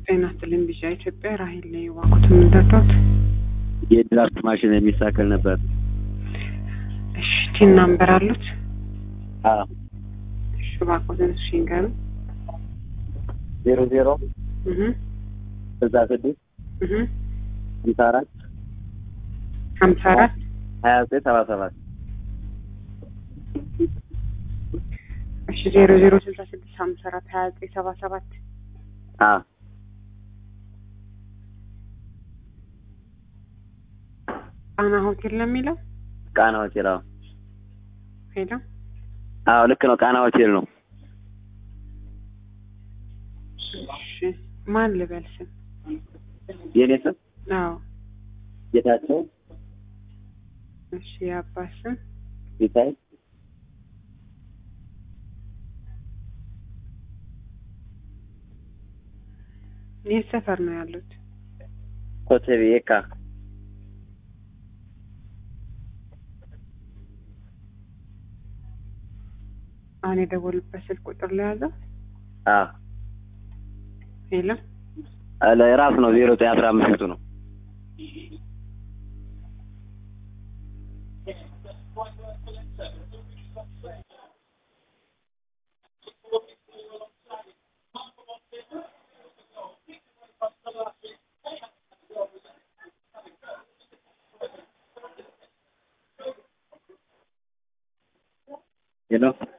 ጤና ይስጥልኝ ቢጫ ኢትዮጵያ ራሄል ላይ ዋቁት የምንጠጣት የድራፍት ማሽን የሚሳከል ነበር። እሺ ቲን ናምበር አሉት? አዎ እሺ እባክዎትን እሺ ይንገሩ። ዜሮ ዜሮ እህ ስልሳ ስድስት እህ ሀምሳ አራት ሀምሳ አራት ሀያ ዘጠኝ ሰባ ሰባት እሺ ዜሮ ዜሮ ስልሳ ስድስት ሀምሳ አራት ሀያ ዘጠኝ ሰባ ሰባት አዎ ጣና ሆቴል ነው የሚለው ቃና ሆቴል አዎ ሄሎ አዎ ልክ ነው ቃና ሆቴል ነው እሺ ማን ልበል ስም የኔ ስም አዎ ጌታቸው እሺ የአባት ስም ሲሳይ የት ሰፈር ነው ያሉት ኮተቤ የካ አሁን የደወሉበት ስልክ ቁጥር ላይ ያዘው አዎ ሄሎ ራሱ ነው ዜሮ ዘጠኝ አስራ አምስት ቤቱ ነው ሄሎ